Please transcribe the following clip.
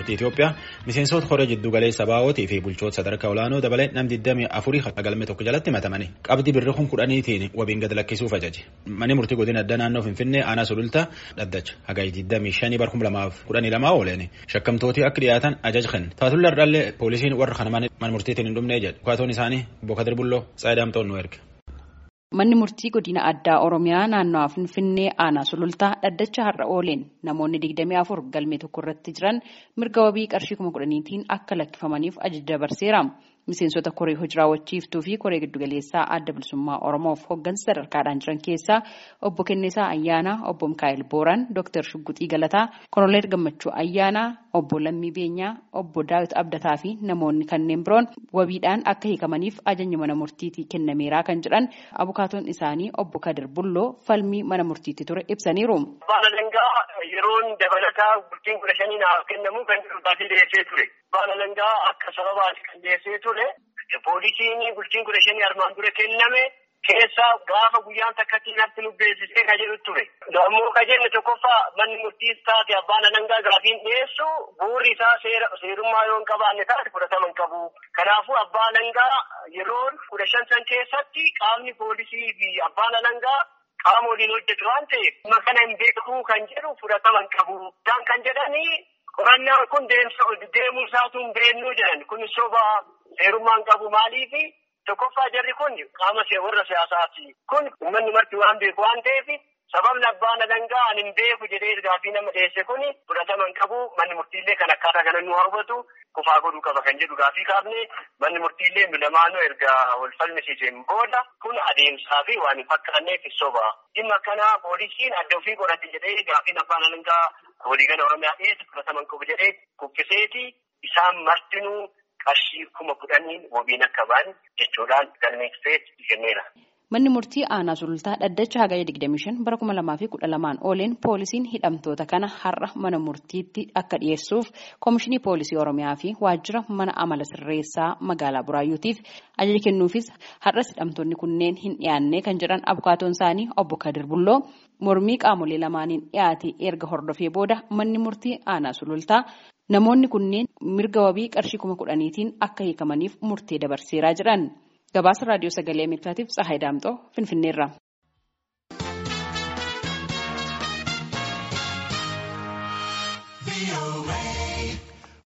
murtii Itoophiyaa miseensota koree jiddu galeessa baa'ootii fi bulchoota sadarkaa olaanoo dabalee nam 24 galme tokko jalatti himatamani. Qabdii birri kun kudhaniitiin wabiin gad lakkisuuf ajaje. Manni murtii godina addaa naannoo Finfinnee aanaa sulultaa dhaddacha hagayi 25 bar 2012 ooleen shakkamtooti akka dhiyaatan ajaja kenne. Taatullee ardaallee poolisiin warra kana mana murtiitiin hin dhumnee jedhu. Dhukaatoon isaanii Bokadir Bulloo Saayidaamtoon nu erge. Manni murtii godina addaa Oromiyaa naannawaa Finfinnee aanaa sulultaa dhaddacha har'a ooleen namoonni 24 galmee tokko irratti jiran mirga wabii qarshii kuma kudhaniitiin akka lakkifamaniif ajaja dabarseera. Miseensota koree hojii raawwachiiftuu fi koree giddugaleessaa adda bilisummaa Oromoof hooggansa sadarkaadhaan jiran keessaa obbo Kennisaa Ayyaanaa, obbo Mikaa'el Booran, Dr. Shugguxii Galataa, Koloneel Gammachuu Ayyaanaa, obbo Lammii Beenyaa, obbo Daawit Abdataa fi namoonni kanneen biroon wabiidhaan akka hiikamaniif ajajni mana murtiitii kennameeraa kan jedhan abukaatoon isaanii obbo Kadir Bulloo falmii mana murtiitti ture ibsaniiru. Baala dangaa yeroon dabalataa bultiin kudha shanii naaf kennamu kan dhufaatii dhiyeessee ture. Baala dangaa akka sababaati kan dhiyeessee ture. Poolisiin bultiin kudha shanii armaan dura kenname keessaa gaafa guyyaan takkatti natti nu beeksisee ka jedhu ture. Ammoo ka jenne tokkoffaa manni murtiis taate abbaan alangaa gaafiin dhiyeessu bu'uurri isaa seerummaa yoo hin qabaanne taate fudhatama hin qabu. Kanaafuu abbaan alangaa yeroo kudha shan san keessatti qaamni poolisii fi abbaan alangaa qaama waliin hojjetu waan ta'eef kana hin beekuu kan jedhu fudhatama hin qabu. Isaan kan jedhanii qorannaan kun deemuu isaatu hin beennuu jedhan kun soba seerummaa hin qabu maaliifi tokkoffaa jarri kun qaama warra siyaasaati. Kun uummanni marti waan beeku waan ta'eef sababni abbaan alangaa ani hin beeku jedhee gaafii nama dhiyeesse kun fudhatama hin qabu manni murtiillee kan akkaataa kana nu hawwatu kufaa godhuu qaba kan jedhu gaafii kaafne manni murtiillee nu lamaanuu erga wal falmisiiseen booda kun adeemsaa fi waan hin fakkaanneef soba. Dhimma kana poolisiin adda ofii qorate jedhee gaafiin abbaan alangaa waliigala oromiyaa dhiyeesse fudhatama hin qabu jedhee kuffiseeti isaan martinuu qarshii kuma kudhaniin wabiin akka ba'an jechuudhaan galmeessee kenneera. Manni murtii aanaa sulultaa dhaddacha hagaya 25 bara 2012 ooleen poolisiin hidhamtoota kana har'a mana murtiitti akka dhiyeessuuf koomishinii poolisii oromiyaa fi waajjira mana amala sirreessaa magaalaa buraayyuutiif ajaja kennuufis har'as hidhamtoonni kunneen hin dhiyaanne kan jedhan abukaatoon isaanii obbo Kadir Bulloo mormii qaamolee lamaaniin dhiyaate erga hordofee booda manni murtii aanaa sulultaa namoonni kunneen mirga wabii qarshii kuma kudhaniitiin akka hiikamaniif murtee dabarseeraa jedhan. Gabaasa raadiyoo sagalee Ameerikaatiif Tsahaay Daamxoo Finfinneerra.